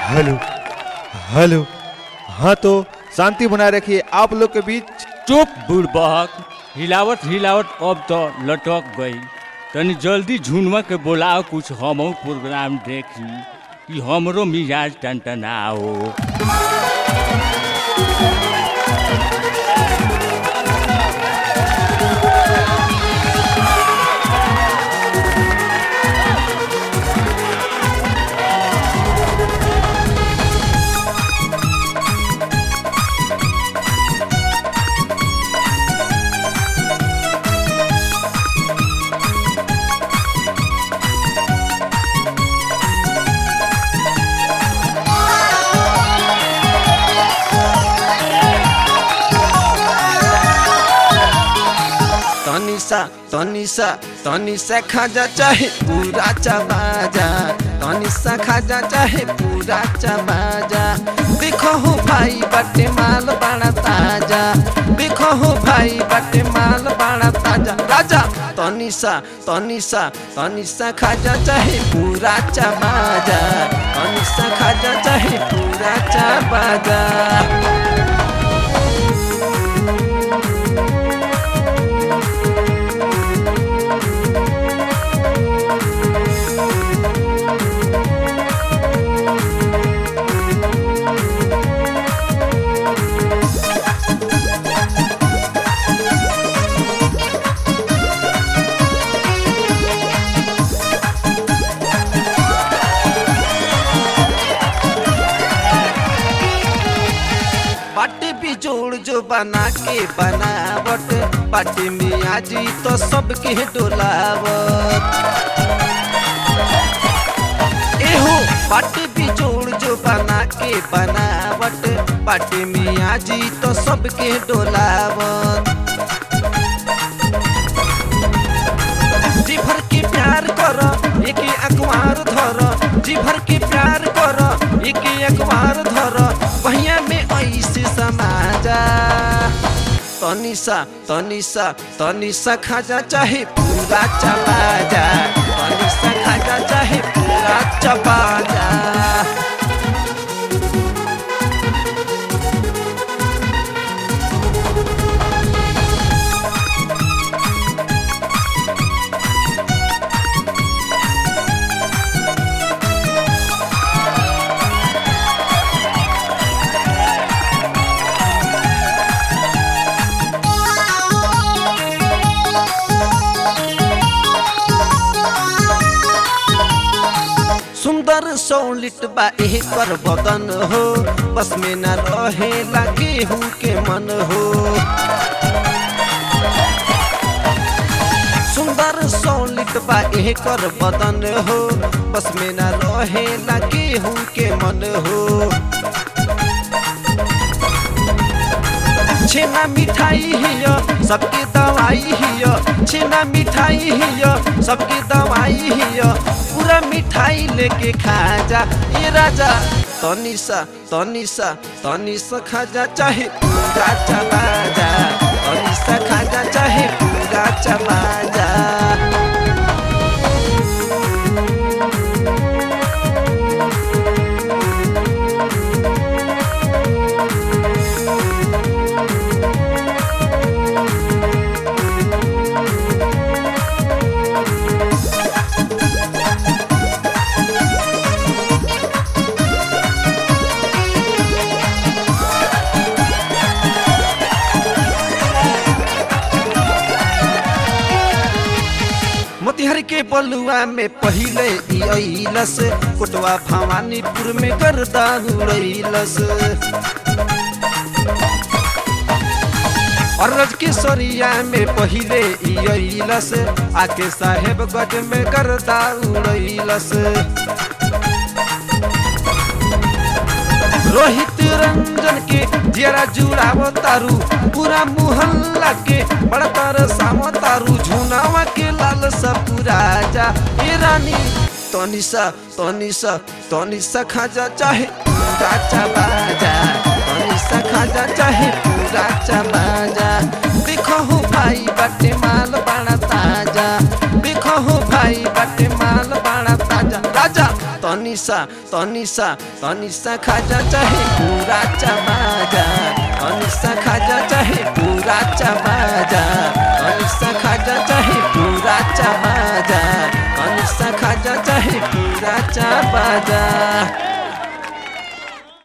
hello hello हाँ तो शांति बनाए रखिए आप लोग के बीच चुप बुड़बक हिलावत हिलावत अब तो लटक गई तनी जल्दी झुनवा के बोलाओ कुछ हमहू प्रोग्राम देखी कि हमरो मिजाज टनटनाओ तनिसा तनिसा तनिसा खाजा चाहे पूरा चबाजा तनिसा खाजा चाहे पूरा चबाजा देखो हो भाई बटे माल बड़ा ताजा देखो हो भाई बटे माल बड़ा ताजा राजा तनिसा तनिसा तनिसा खाजा चाहे पूरा चबाजा तनिसा खाजा चाहे पूरा चबाजा पार्टी भी जोड़ जो बना के बनावट पार्टी में आजी तो सबके डोलावत एहो पार्टी भी जोड़ जो बना के बनावट पार्टी में आजी तो सबके डोलावत जी भर के प्यार कर एक अखबार धर जी भर के प्यार कर एक अखबार धर बहिया में ऐसे समाजा तनिसा तनिसा तनिसा खाजा चाहे पूरा चला जा तनिसा खाजा चाहे पूरा चबा जा सुंदर सौलिट बा एह कर बदन हो बस में न रहे लगे हूँ के मन हो सुंदर सौलिट बा एह कर बदन हो बस में न रहे लगे हूँ के मन हो छेना मिठाई हिया सबके दवाई हिया छेना मिठाई हिया सबके दवाई हिया पूरा मिठाई लेके खा जा ये राजा तनिसा तनिसा तनिसा खाजा चाहे पूरा चला जा तनिसा खाजा चाहे पूरा चला जा मोतिहारी के बलुआ में पहिले ई अइलस कोटवा भवानीपुर में गर्दा उड़ैलस और रजकिशोरिया में पहिले ई अइलस आके साहेबगंज में गर्दा उड़ैलस रोहित रंजन के जरा जुड़ावो तारू पूरा मुहल्ला के बड़ा तरसावो तारू झुनावा के लाल सा पूरा जा ए रानी तनिसा तनिसा तनिसा खाजा चाहे पूरा चबा जा तनिसा खाजा चाहे पूरा चबा जा देखो हो भाई बाटे माल बड़ा ताजा देखो हो भाई बाटे माल बड़ा ताजा राजा तनी तनिसा तनिसा तनिसा खाजा चाहे पूरा चबाजा तनिसा खाजा चाहे पूरा चबाजा तनिसा खाजा चाहे पूरा चबाजा तनिसा खाजा चाहे पूरा चबाजा